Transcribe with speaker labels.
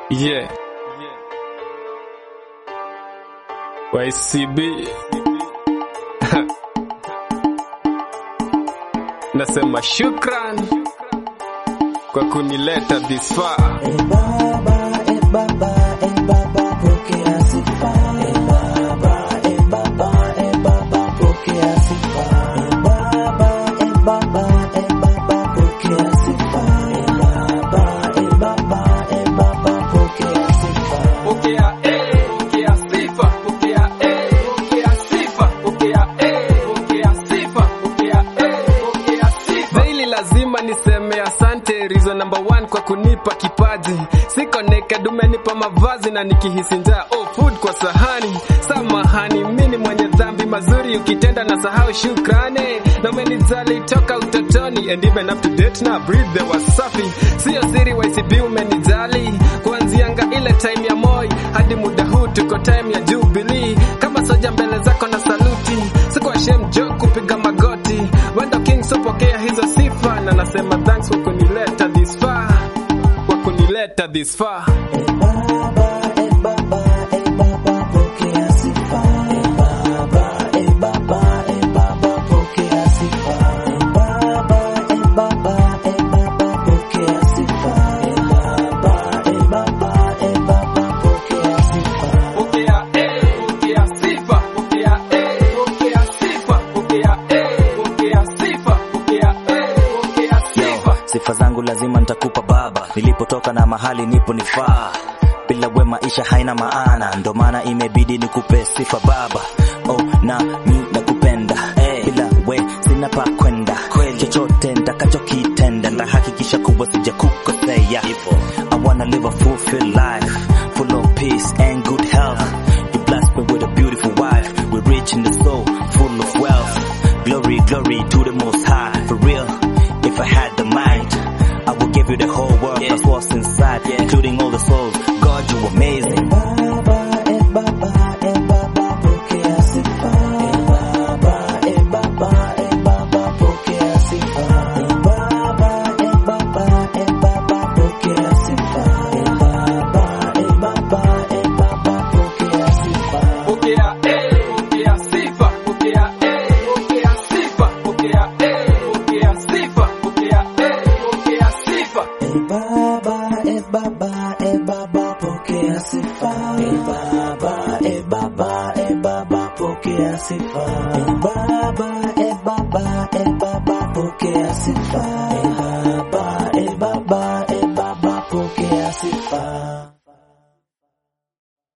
Speaker 1: Yeah. YCB. Nasema shukran kwa kunileta this far.
Speaker 2: E Baba, e Baba, e Baba, pokea sifa. E Baba, e Baba, e Baba, pokea sifa. E Baba, e Baba, e Baba, pokea sifa. E Baba, e Baba, e Baba, pokea sifa.
Speaker 1: Pokea eh, pokea sifa, pokea eh, pokea sifa, pokea eh, pokea sifa, pokea eh, pokea sifa. Daily lazima niseme asante reason number one kwa kunipa kipaji. Siko naked umenipa mavazi na nikihisi njaa oh food kwa sahani. Samahani mimi mwenye dhambi mazuri ukitenda na sahau shukrani. Na umenijali toka utotoni and even up to date na breathe the wasafi. Sio siri YCB umenijali kuanzianga ile time ya Moi hadi muda huu tuko time ya Jubilee. Kama soja mbele zako na saluti, siko ashamed jo kupiga magoti. Wendo King so pokea hizo sifa na nasema thanks kwa kunileta this far, kwa kunileta this far.
Speaker 2: E Baba, e Baba, e Baba, pokea sifa. E Baba, e Baba, e Baba, pokea sifa. E Baba, e Baba, e Baba, pokea sifa. E Baba, e Baba, e Baba, pokea sifa.
Speaker 1: Pokea eh, pokea sifa, pokea eh, pokea sifa, pokea eh, pokea sifa, pokea eh, pokea sifa.
Speaker 3: Sifa zangu lazima nitakupa Baba, nilipotoka na mahali nipo nifaa. Bila we maisha haina maana, ndo maana imebidi nikupe sifa Baba. Oh, na mi nakupenda hey. Bila we sina pa kwenda, chochote nitakachokitenda ndahakikisha kuwa sijakukosea. I wanna live a fulfilled life, full of peace and good health. You blessed me with a beautiful wife, we're rich in the soul, full of wealth. Glory, glory to the Most High, for real. If I had the mind, I would give you the whole world plus what's inside, including all the souls. God, you amazing.
Speaker 2: Baba, e Baba, e Baba, pokea sifa. E Baba, e Baba, e Baba, pokea sifa. E Baba, e Baba, e Baba, pokea sifa. E Baba, e Baba, e Baba, pokea sifa.
Speaker 1: Pokea eh, pokea sifa, pokea eh, pokea sifa, pokea eh, pokea sifa, pokea eh, pokea sifa.
Speaker 2: E Baba, e Baba, e Baba, pokea sifa. E Baba, e Baba, e Baba, pokea sifa. E